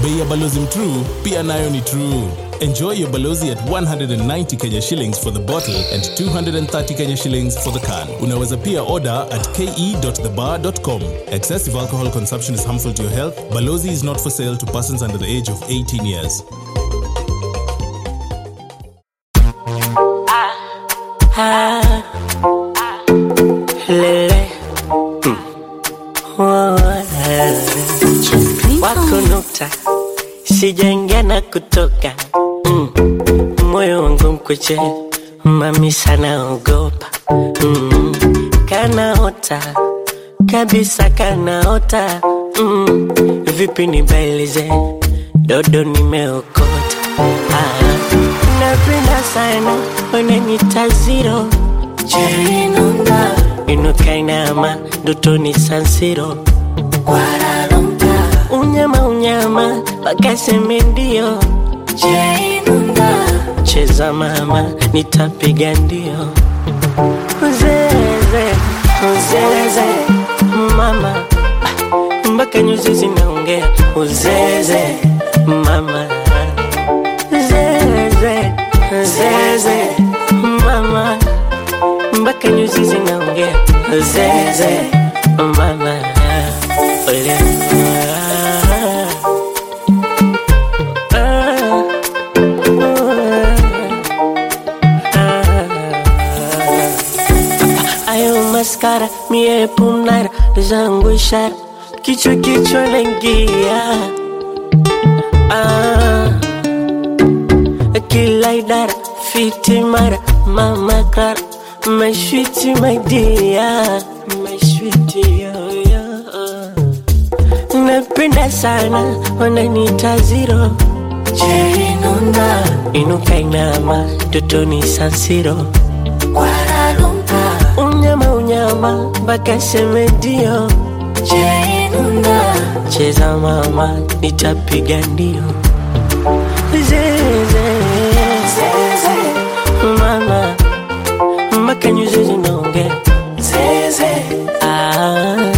bei ya balozi mtrue pia nayo ni true enjoy your balozi at 190 kenya shillings for the bottle and 230 kenya shillings for the can unaweza pia order at ke.thebar.com excessive alcohol consumption is harmful to your health balozi is not for sale to persons under the age of 18 years lele wako nukta sijaingia na kutoka mm. moyo wangu mkuche mami sana ogopa mm. kanaota kabisa kanaota mm. vipi nibailize dodo nimeokota ah. napenda sana unanita ziro Jerinunda inukainama ndotoni sansiro unyama unyama wakaseme ndio Jerinunda cheza mama nitapiga ndio uzeze uzeze mama Ah, mpaka nyuzi zinaongea uzeze mama zeze zeze mama mpaka nyuzi zinaongea zeze mama ole ayo maskara mie pumnara zangu ishara kichwa kichwa naingia ah. kila idara fiti mara mama kara mashwiti maidia mashwiti yoyo napenda sana wananita ziro jerinunda inukainama totoni sansiro unyama unyama mpaka semedio jerinunda cheza mama nitapiga ndio zeze mama mpaka nyuzi zinaongea ah.